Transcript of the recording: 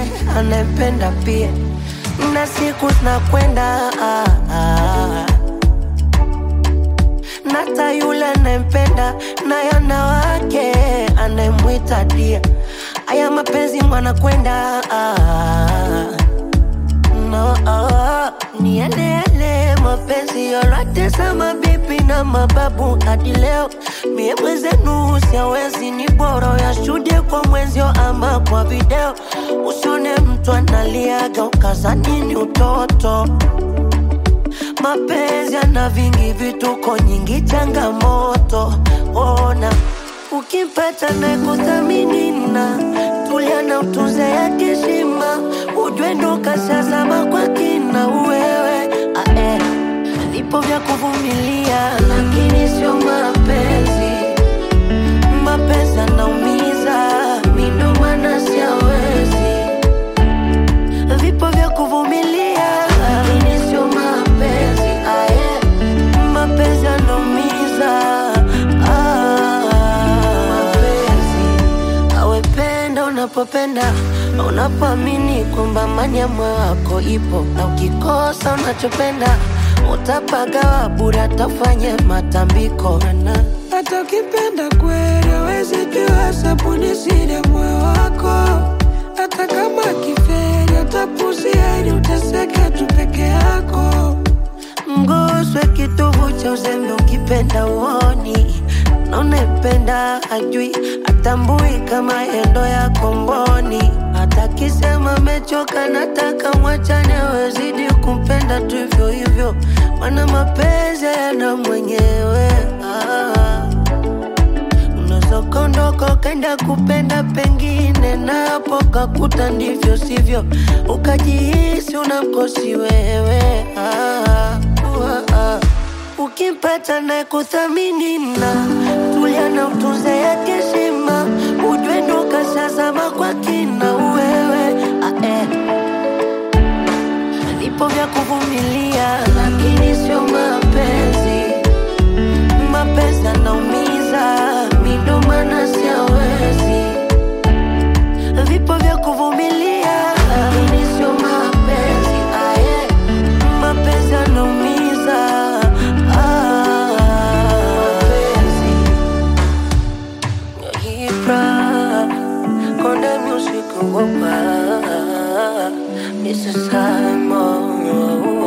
anayempenda pia, na siku zinakwenda ah, ah. Nata yule anayempenda naye ana wake anayemwita dia. Aya mapenzi mwanakwenda ah, no, ah, ni yale yale mapenzi yote za mabibi na mababu hadi leo. Mie mwenzenu siawezi, ni bora yashuhudie kwa mwenzio ama kwa video. Usione mtu analiaga ukazani ni utoto mapenzi yana vingi vituko nyingi changamoto ona ukimpata na kuthamini na tulia na utunze ya heshima ujue ndo kashazama kwa kina uwewe ae vipo vya kuvumilia lakini sio mapenzi mapenzi anaumiza midomana siawezi vipo vya kuvumilia lakini sio mapenzi aye mapenzi anaumiza ah, mapenzi awependa unapopenda unapoamini kwamba amani ya moyo wako ipo na ukikosa unachopenda utapagawa bure atafanye matambiko na hata ukipenda kweli awezi jua sabuni siri ya moyo wako hata kama kiferi utapuzia ili uteseke tu peke yako mguswe kitovu cha uzembe ukipenda uoni na unaipenda ajui atambui kama endo ya komboni hata kisema mechoka nataka mwachane wezidi kumpenda tu hivyo hivyo mana mapenzi yana mwenyewe ah. Unaweza ukaondoka ukaenda kupenda pengine, napo kakuta ndivyo sivyo, ukajihisi unamkosi wewe. Ah, uh, ah. Ukimpata na kuthamini na tulia na utunze yake heshima, ujue ndo kashazama kwa kina wewe. Ah, eh. Vipo vya kuvumilia, lakini sio mapenzi mapenzi anaumiza, midomana siawezi. Vipo vya kuvumilia, lakini sio mapenzi aye, mapenzi anaumiza ah, mapenzi Ibra, Konde Music Wopa, Mr. Simon